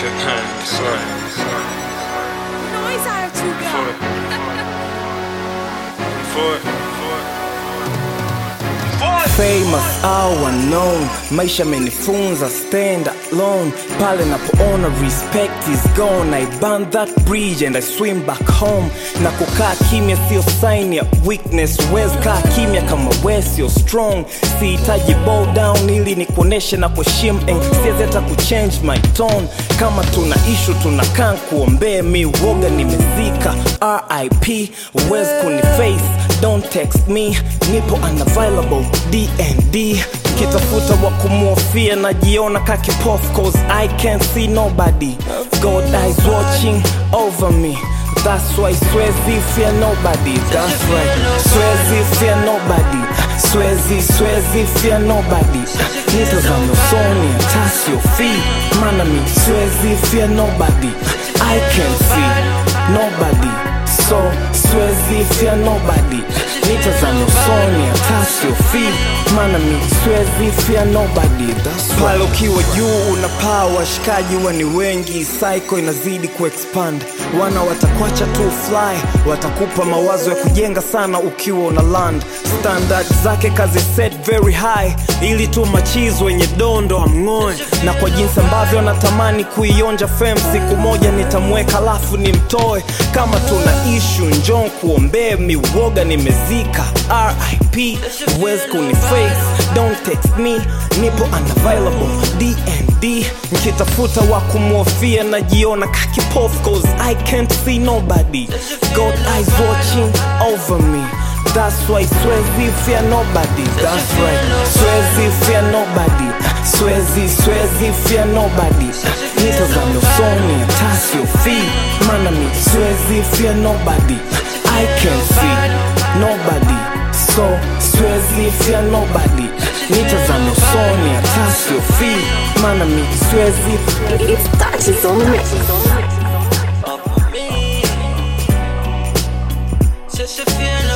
Sorry. Noise out you For go. it. For it. For it. famous au unknown maisha amenifunza stand alone pale napoona respect is gone i burn that bridge and i swim back home na kukaa kimya sio sign ya weakness wes kaa kimya kama we sio strong sihitaji bow down ili nikuoneshe na kuheshimu and siwezi hata kuchange my tone kama tuna ishu tunakaa kuombee mi woga nimezika rip wes kuniface don't text me nipo unavailable dnd kitafuta wa kumwofia najiona kakipof cause i can't see nobody god eyes watching over me That's why Swezi fear nobody. That's right. Swezi fear nobody. Swezi, Swezi fear nobody. Nitazame usoni hata siofii, maana mi Swezi fear nobody. I can see nobody. So Swezi fear nobody. Nitazame usoni hata siofii, maana mi Swezi fear nobody. That's right. Pale ukiwa juu unapaa, washikaji huwa ni wengi, psycho inazidi kuexpand. Wana watakwacha tu fly, watakupa mawazo ya kujenga sana ukiwa una land. Standard zake kazi set very high, ili tu machizo wenye dondo amng'oe, na kwa jinsi ambavyo natamani kuionja fem, siku moja nitamweka alafu nimtoe. Kama tuna ishu njon kuombee, miwoga nimezika. RIP huwezi kuniface, don't text me, nipo unavailable DND nkitafuta wa kumwofia najiona kakipof cause I can't see nobody God eyes watching over me That's why Swezi fear nobody That's right Swezi fear nobody Swezi, Swezi fear nobody Nitazame usoni hata siofii Maana mi Swezi fear nobody I can see nobody So Swezi fear nobody Nitazame usoni hata siofii Maana mi Swezi It's touches on the mix. Just a feeling